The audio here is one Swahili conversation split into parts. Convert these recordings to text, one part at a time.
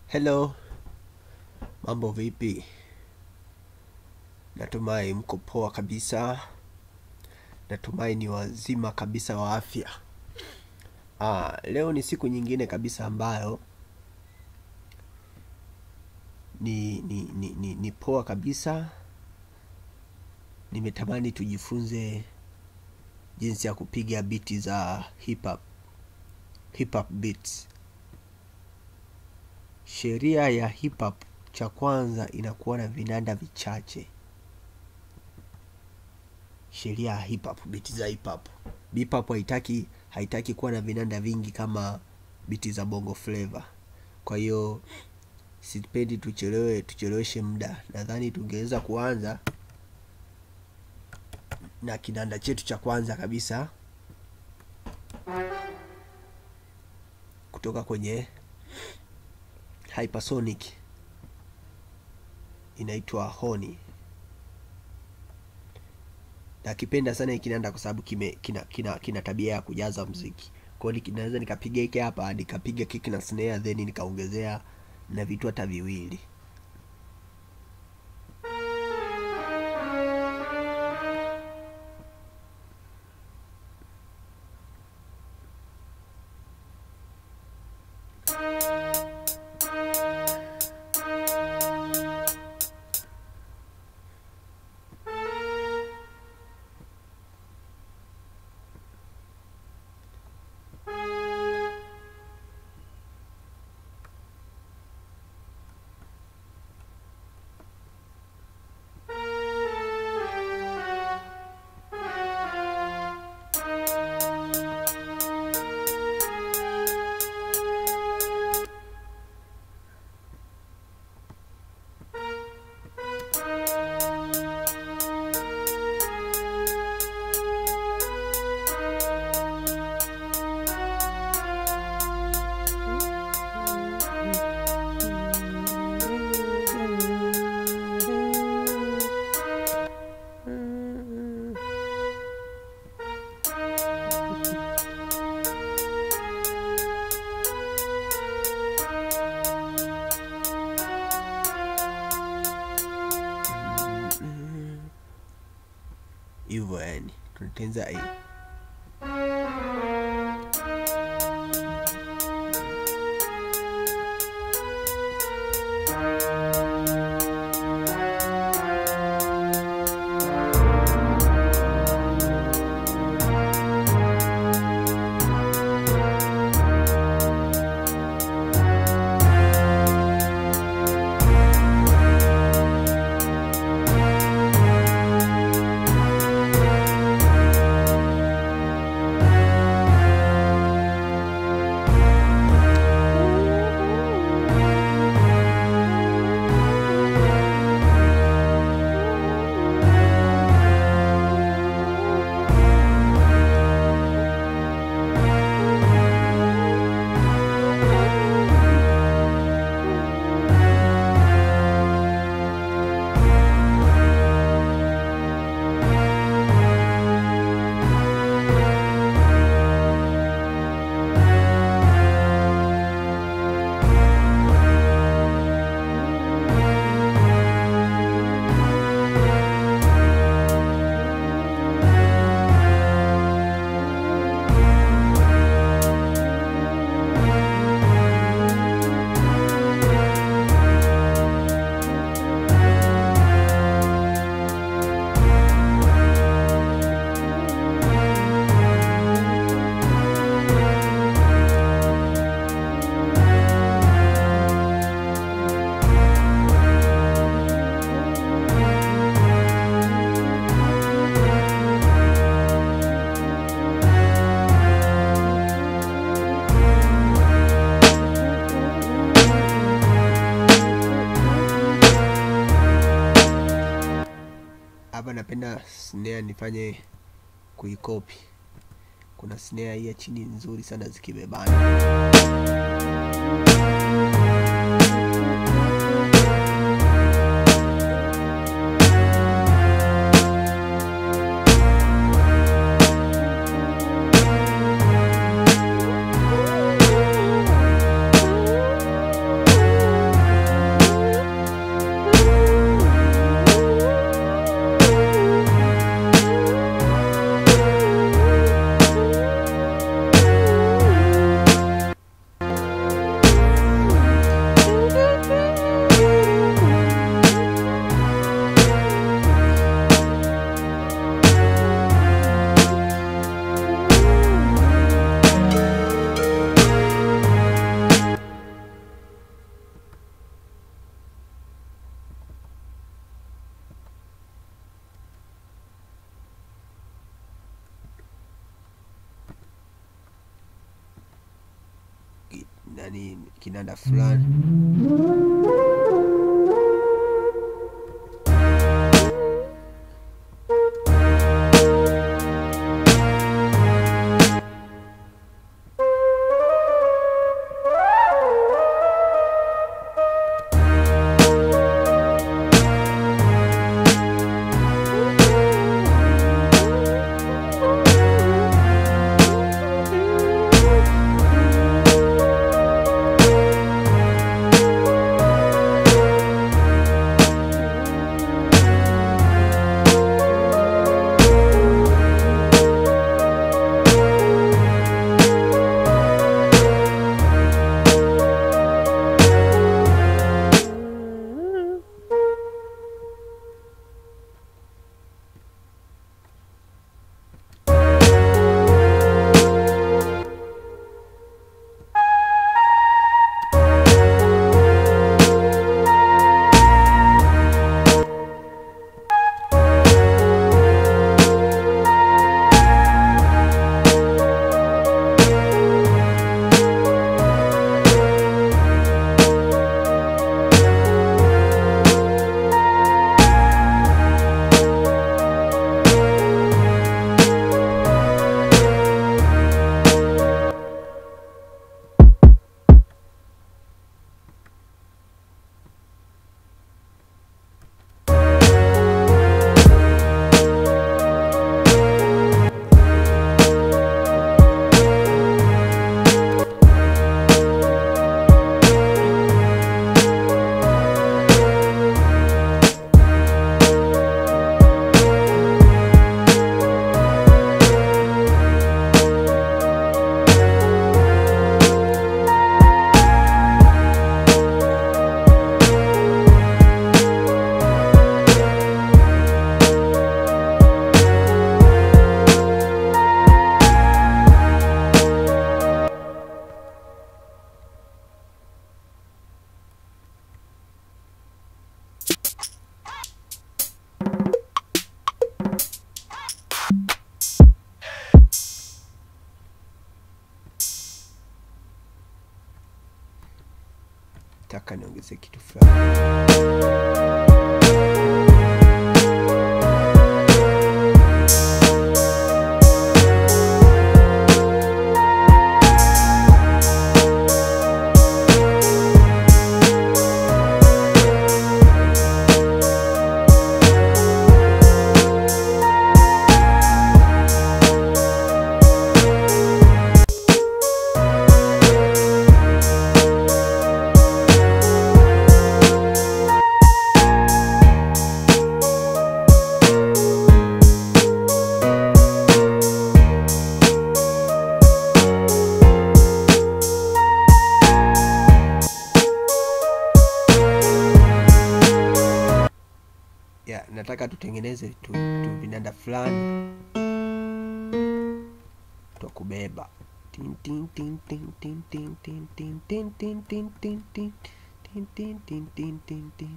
Hello, mambo vipi? Natumai mko poa kabisa. Natumai ni wazima kabisa wa afya. Ah, leo ni siku nyingine kabisa ambayo ni, ni, ni, ni, ni poa kabisa. Nimetamani tujifunze jinsi ya kupiga biti za hip hop, hip hop beats. Sheria ya hip hop cha kwanza inakuwa na vinanda vichache. Sheria ya hip hop, biti za hip hop. Hip hop haitaki haitaki kuwa na vinanda vingi kama biti za bongo flavor. Kwa hiyo sipendi tuchelewe tucheleweshe muda. Nadhani tungeweza kuanza na kinanda chetu cha kwanza kabisa kutoka kwenye Hypersonic inaitwa Honi. Nakipenda sana hiki kinanda kwa sababu kime kina, kina, kina tabia ya kujaza mziki. Kwa hiyo naweza nikapiga hiki hapa, nikapiga kick na snare then nikaongezea na vitu hata viwili. hivyo yani tunatenza hii hapa napenda snare nifanye kuikopi kuna snare hii ya chini nzuri sana zikibebana nani kinanda fulani taka niongeze kitu fulani ya nataka tutengeneze tu, tu vinanda fulani twa kubeba Tin, tin, tin, tin, tin, tin, tin, tin, tin, tin, tin, tin, tin, tin, tin, tin, tin, tin, tin.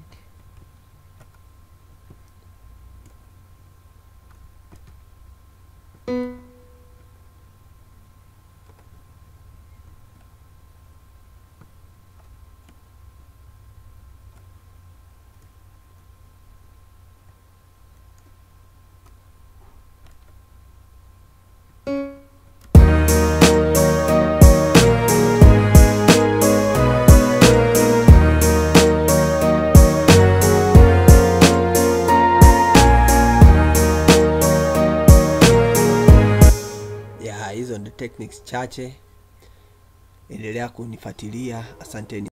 ya hizo ndio techniques chache endelea kunifuatilia asanteni